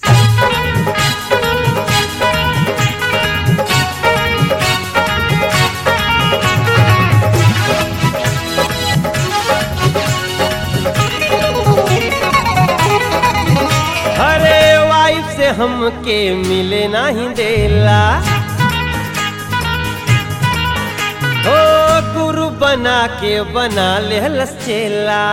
अरे वाइफ से हमके मिले नहीं देला हो गुरु बना के बना ले चेला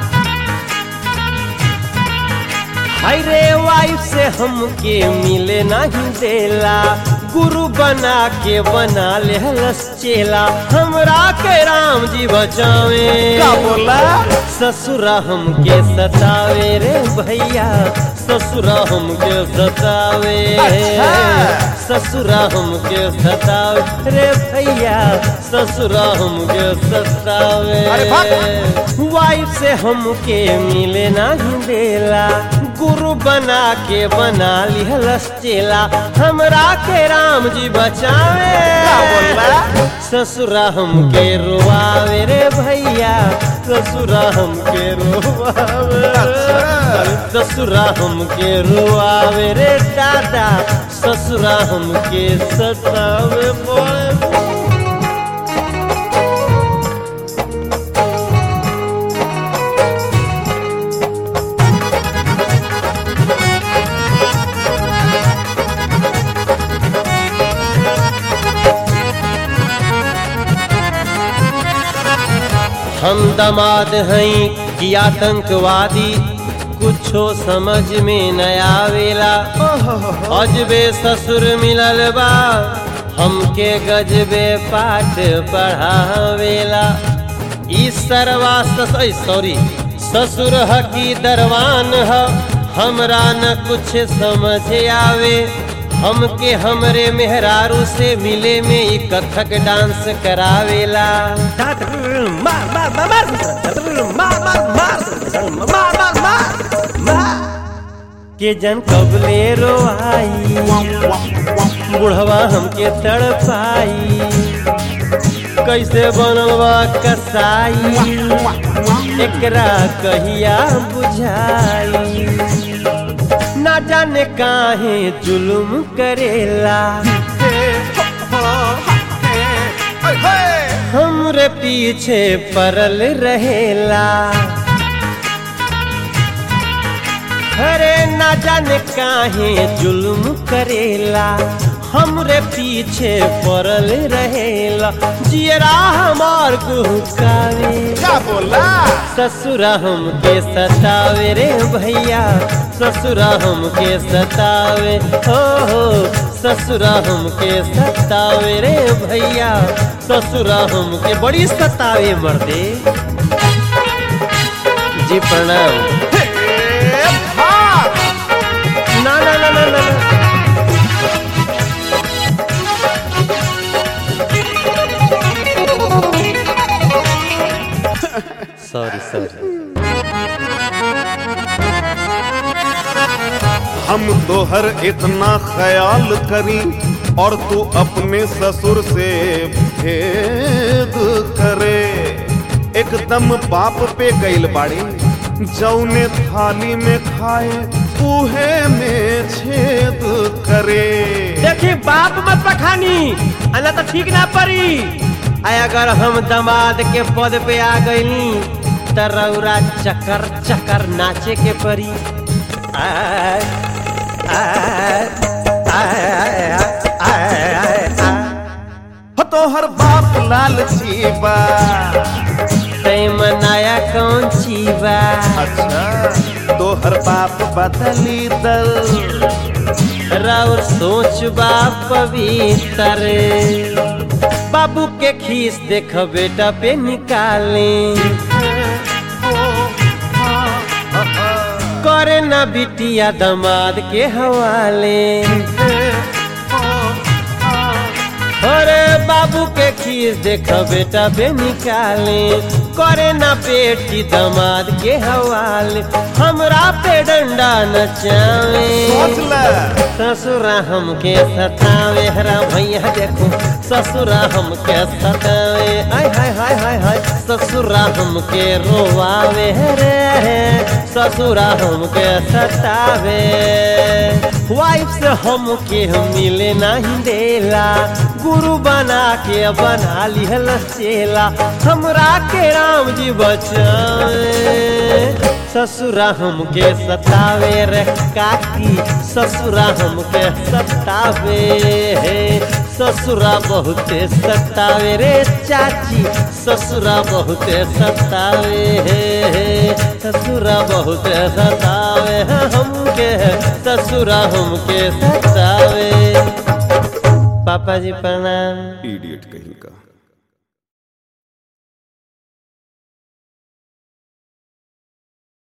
हाय रे वाइफ से हमके मिले नहीं देला गुरु बना के बना ले चेला हमरा के राम जी बचावे का बोला ससुरा हमके सतावे रे भैया ससुरा हमके सतावे अच्छा। ससुरा हमके सतावे रे भैया ससुरा हमके सतावे अरे भाग। वाइफ से हमके मिले नहीं देला गुरु बना के बना लिहलस चेला हमरा के राम जी बचावे का बोला? ससुरा हमके रोआवे रे भैया ससुरा हमके रोआवे अच्छा। ससुरा हमके रोआवे रे दादा ससुरा हमके सतावे बोले हम दमाद हैं कि आतंकवादी कुछो समझ में न आवेला अजबे ससुर मिलल बा हमके गजबे पाठ पढ़ावेला ई सरवा सॉरी ससुर ह की दरवान ह हमरा न कुछ समझ आवे हमके हमरे मेहरारू से मिले में ई कथक डांस करावेला मार मार मार मार मार मार मार मार मार मार के जन कबले रोआई बुढ़वा हमके तड़पाई कैसे बनवा कसाई एकरा कहिया बुझाई ना जाने काहे जुलुम करेला हमरे पीछे परल रहेला अरे ना जाने काहे जुल्म करेला हमरे पीछे पड़ल रहेला जियरा हमार गुहकावे का बोला ससुरा हमके सतावे रे भैया ससुरा हमके सतावे हो हो ससुरा हमके सतावे रे भैया ससुरा हमके बड़ी सतावे मर्दे जी प्रणाम हे भाग ना ना ना ना ना ना। सॉरी सॉरी हम तोहर इतना ख्याल करी और तू अपने ससुर से भेद करे एकदम बाप पे गइल बाड़ी जौने थाली में खाए उहे में छेद करे देखी बाप मत पखानी अना तो ठीक ना पड़ी आय अगर हम दमाद के पद पे आ गईली त रौरा चकर चकर नाचे के परी आय, आय, आय, आय, आय, आय, आय। हो तोहर बाप लालची बा तै मनाया कौन ची बा अच्छा तोहर बाप बदली दल रौर सोच बा पवित्र बाबू के खीस देख बेटा पे निकाले करे ना बिटिया दमाद के हवाले अरे बाबू के खीस देख बेटा पे निकाले करे ना बेटी दमाद के हवाले हमरा पे डंडा नचावे सोच ले ससुरा हमके सतावे हरा भैया देखो ससुरा हमके सतावे हाय हाय हाय हाय हाय ससुरा हमके रोवावे रे ससुरा हमके सतावे वाइफ से हमके मिले नहीं देला गुरु बना के बना लिहल चेला हमरा के राम जी बचाए ससुरा हमके सतावे रे काकी ससुरा हमके सतावे ससुरा बहुते सतावे रे चाची ससुरा बहुते सतावे ससुरा बहुते सतावे हमके ससुरा हमके सतावे पापा जी प्रणाम इडियट कहीं का